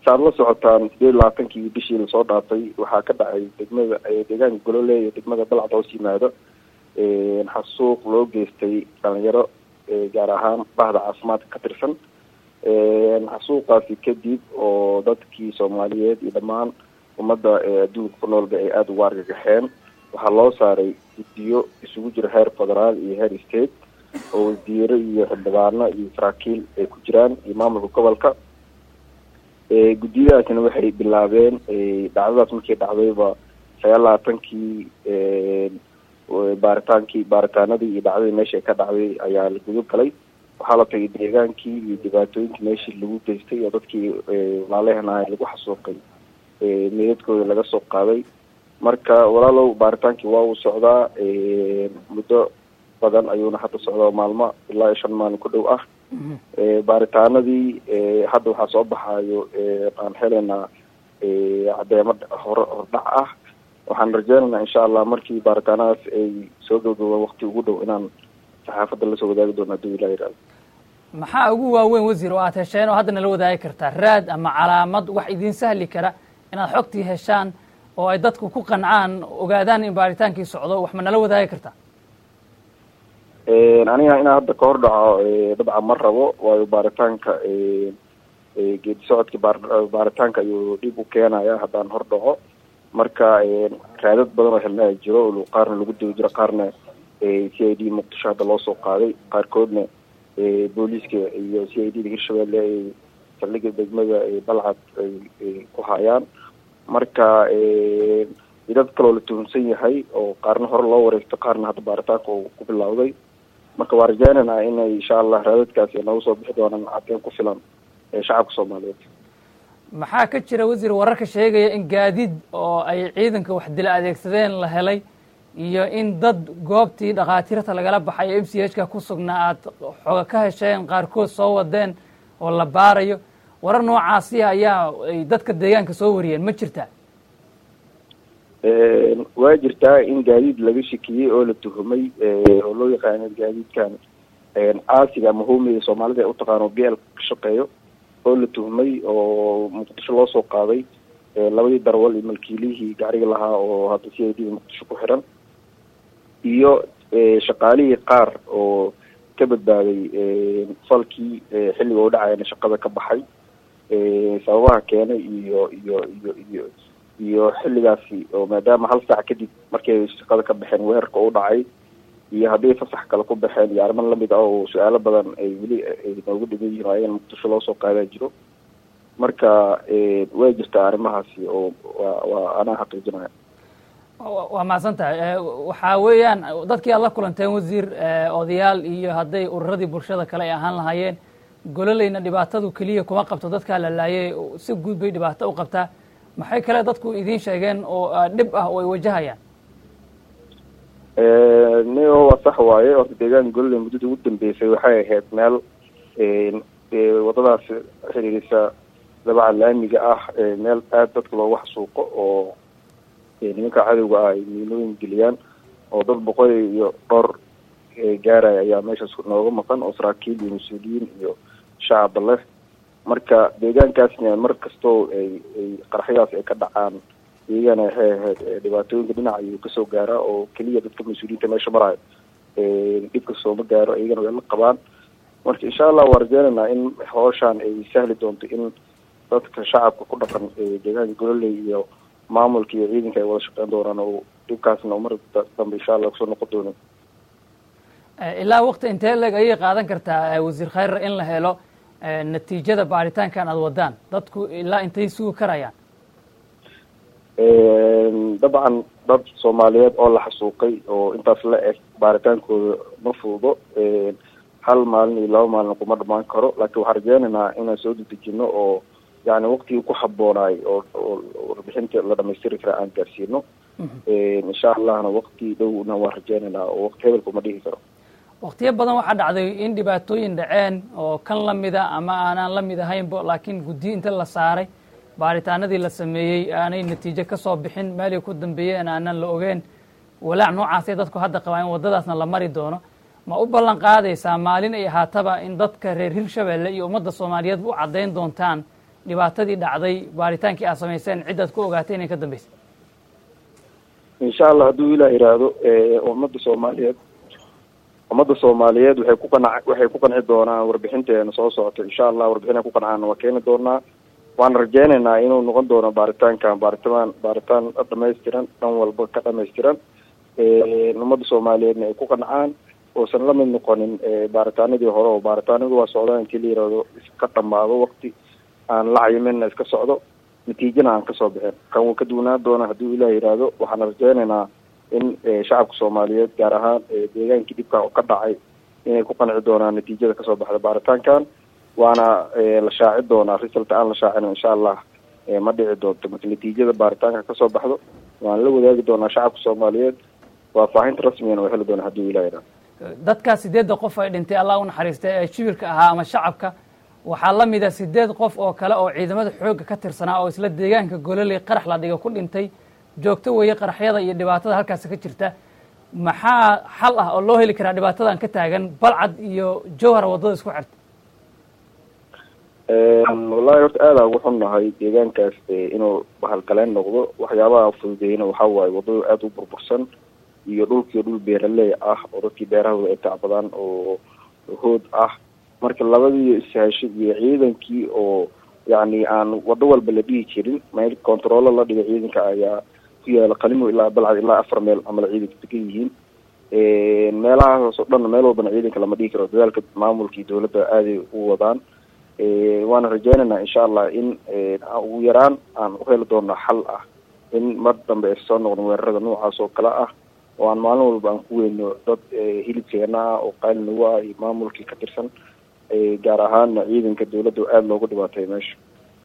saad la socotaan sideed labaatankii bishii lasoo dhaafay waxaa ka dhacay degmada deegaanka golole iyo degmada balcad hoos yimaado xasuuq loo geystay dhalinyaro gaar ahaan bahda caafimaadka ka tirsan xasuuqaasi kadib oo dadkii soomaaliyeed iyo dhammaan ummadda adduunka ku noolba ay aada ugu argagaxeen waxaa loo saaray guddiyo isugu jira heer federaal iyo heer state oo wasiiro iyo xildhibaano iyo saraakiil ay ku jiraan iyo maamulka gobolka guddiyadaasina waxay bilaabeen dhacdadaas markii dhacdayba sagaal labaatankii baaritaankii baaritaanadii iyo dhacdadii meesha ka dhacday ayaa la gudo galay waxaa la tagay deegaankii iyo dhibaatooyinkii meeshii lagu geystay oo dadkii walaalehan lagu xasuuqay meedadkooda laga soo qaaday marka walaalow baaritaankii waa uu socdaa muddo badan ayuuna hadda socdaa maalmo ilaa iyo shan maalin ku dhow ah baaritaanadii hadda waxaa soo baxaayo aan helaynaa cadeemo hore hordhac ah waxaan rajeynaynaa insha allah markii baaritaanadaas ay soo gabagabaan wakti ugu dhow inaan saxaafadda lasoo wadaagi doono haduu ilah yihahdo maxaa ugu waaweyn wasiir oo aad hesheen oo hadda nala wadaagi kartaa raad ama calaamad wax idiin sahli kara inaad xogtii heshaan oo ay dadku ku qancaan ogaadaan in baaritaankii socdo wax ma nala wadaagi kartaa aniga inaa hadda ka hor dhaco dabcan ma rabo waayo baaritaanka geedi socodka baaritaanka ayuu dhib u keenaya haddaan hor dhaco marka raadad badan oo helnaa jiro qaarna lagu dawi jiro qaarna c i d muqdisho hadda loo soo qaaday qaarkoodna booliiska iyo c i d da hirshabelle ay saldhiga degmada balcad ay ku hayaan marka dad kaloo la tuhunsan yahay oo qaarna hore loo wareegto qaarna hadda baaritaanka uu ku bilowday marka waa rajeynaynaa inay insha allah raadadkaasi noogu soo bixi doonaan cadeen ku filan ee shacabka soomaaliyeed maxaa ka jira wasiir wararka sheegaya in gaadiid oo ay ciidanka wax dila adeegsadeen la helay iyo in dad goobtii dhakhaatiirta lagala baxay m c h ka ku sugnaa aad xoga ka hesheen qaarkood soo wadeen oo la baarayo warar noocaasi ayaa ay dadka deegaanka soo wariyeen ma jirtaa waa jirtaa in gaadiid laga shikiyey oo la tuhumay oo loo yaqaano gaadiidkan caasiga ama homiga soomaalida ay utaqaano b l ka shaqeeyo oo la tuhmay oo muqdisho loo soo qaaday labadii darwal iyo malkiilihii gaariga lahaa oo hadda c i d muqdisho ku xiran iyo shaqaalihii qaar oo ka badbaaday falkii xilliga u dhacayana shaqada ka baxay sababaha keenay iyo iyo iyo iyo iyo xilligaasi oo maadaama hal saac kadib markay shaqada ka baxeen weerarka u dhacay iyo hadday fasax kale ku baxeen iyo arriman lamid ah oo su-aalo badan ay weli ay noogu dhigan yihin ayagana muqdisho loo soo qaadaa jiro marka way jirtaa arrimahaasi oo waa waa anaa xaqiijinaya waa mahadsan tahay waxaa weeyaan dadkii aad la kulanteen wasiir odayaal iyo hadday ururadii bulshada kale ay ahaan lahaayeen gololeyna dhibaatadu keliya kuma qabto dadkaa la laayay si guud bay dhibaato u qabtaa maxay kale dadku idiin sheegeen oo dhib ah oo ay wajahayaan nio waa sax waaye horta deegaanka gololey muddada ugu dambeysay waxay ahayd meel wadadaas xiriirisa dabaca laamiga ah meel aada dadka loogu xasuuqo oo nimanka cadowga ah ay miinooyin geliyaan oo dad boqol iyo dhowr gaaraya ayaa meeshaas nooga maqan oo saraakiil iyo mas-uuliyiin iyo shacaba leh marka deegaankaasna mar kastoo ay ay qaraxyadaas ay ka dhacaan iyagana waxay ahayd dhibaatooyinka dhinaca ayuu kasoo gaaraa oo keliya dadka mas-uuliyiinta meesha marayo dhibka sooma gaaro iyagana way la qabaan marka insha allah waa rajeynaynaa in hooshaan ay sahli doonto in dadka shacabka ku dhaqan deegaanka gololey iyo maamulka iyo ciidanka ay wada shaqeyn doonaan oo dhibkaasna mar dambe insha allah kusoo noqon doonin ilaa wakti intee leg ayay qaadan kartaa wasiir khayrar in la helo natiijada baaritaankan aada wadaan dadku ilaa intay sugi karayaan dabcan dad soomaaliyeed oo la xasuuqay oo intaas la eg baaritaankooda ma fududo hal maalin iyo laba maalin kuma dhamaan karo laakiin waxaan rajeynaynaa inaan soo dedejino oo yani waktigii ku haboonaay oo oo warbixinta la dhamaystiri kara aan gaarsiino insha allahna wakti dhowna waan rajeynaynaa oo wakti hebelka uma dhihi karo waktiyo badan waxaa dhacday in dhibaatooyin dhaceen oo kan lamida ama aanaan la mid ahaynbo laakiin guddiyo inta la saaray baaritaanadii la sameeyey aanay natiijo ka soo bixin meelay ku dambeeyeen aanan la ogeen walaac noocaasay dadku hadda qabaa in waddadaasna la mari doono ma u ballan qaadaysaa maalin ay ahaataba in dadka reer hirshabelle iyo ummadda soomaaliyeed u caddayn doontaan dhibaatadii dhacday baaritaankii aad samayseen ciddaad ku ogaatay inay ka dambeysay insha allah hadduu ilaah yidhaahdo ummadda soomaaliyeed ummadda soomaaliyeed waxay ku qanac waxay ku qanci doonaan warbixinteena soo socota insha allah warbixin ay ku qancaan waa keeni doonaa waana rajeynaynaa inuu noqon doono baaritaankan baaritaan baaritaan dhamaystiran dhan walba ka dhamaystiran ummadda soomaaliyeedna ay ku qancaan uusan la mid noqonin baaritaanadii hore oo baaritaanadu waa socdaan intii la yihahdo iska dhamaado wakti aan la cayiminna iska socdo natiijana aan kasoo bixin kan wuu ka duwanaan doona hadduu ilaah yidhaahdo waxaana rajeynaynaa in shacabka soomaaliyeed gaar ahaan deegaankii dhibka ka dhacay inay ku qanci doonaan natiijada kasoo baxda baaritaankan waana la shaaci doonaa result aan la shaacin insha allah ma dhici doonto marka natiijada baaritaanka kasoo baxdo waan la wadaagi doonaa shacabka soomaaliyeed faahfaahinta rasmigana waa heli doonaa hadduu ilaah yidhahdo dadkaas sideedda qof ay dhintay allah u naxariistay ee shibilka ahaa ama shacabka waxaa la mida sideed qof oo kale oo ciidamada xoogga ka tirsanaa oo isla deegaanka gololey qarax la dhiga ku dhintay joogto weeye qaraxyada iyo dhibaatada halkaasi ka jirta maxaa xal ah oo loo heli karaa dhibaatadan ka taagan balcad iyo jowhar waddada isku xirta wallahi horta aada ugu xunnahay deegaankaas inuu bahalgaleen noqdo waxyaabaha fududeyna waxaa waaye waddadu aada u burbursan iyo dhulkii dhul beeraley ah oo dadkii beerahooda ay tacbadaan oo hood ah marka labadii ishashid iyo ciidankii oo yacni aan waddo walba la dhihi jirin meel controllo la dhiga ciidanka ayaa ku yaala qalimo ilaa balcad ilaa afar meel amala ciidanka degan yihiin meelahaas oo dhan meel walbana ciidanka lama dhihi karo dadaalka maamulkii dowladda aaday u wadaan waana rajeynaynaa insha allah in ugu yaraan aan uheli doono xal ah in mar dambe ay soo noqdon weerarada noocaas oo kale ah oo aan maalin walba aan ku weyno dad hilibkeena ah oo qaali nagu ah iyo maamulkii ka tirsan gaar ahaana ciidanka dowladda aada loogu dhibaatay meesha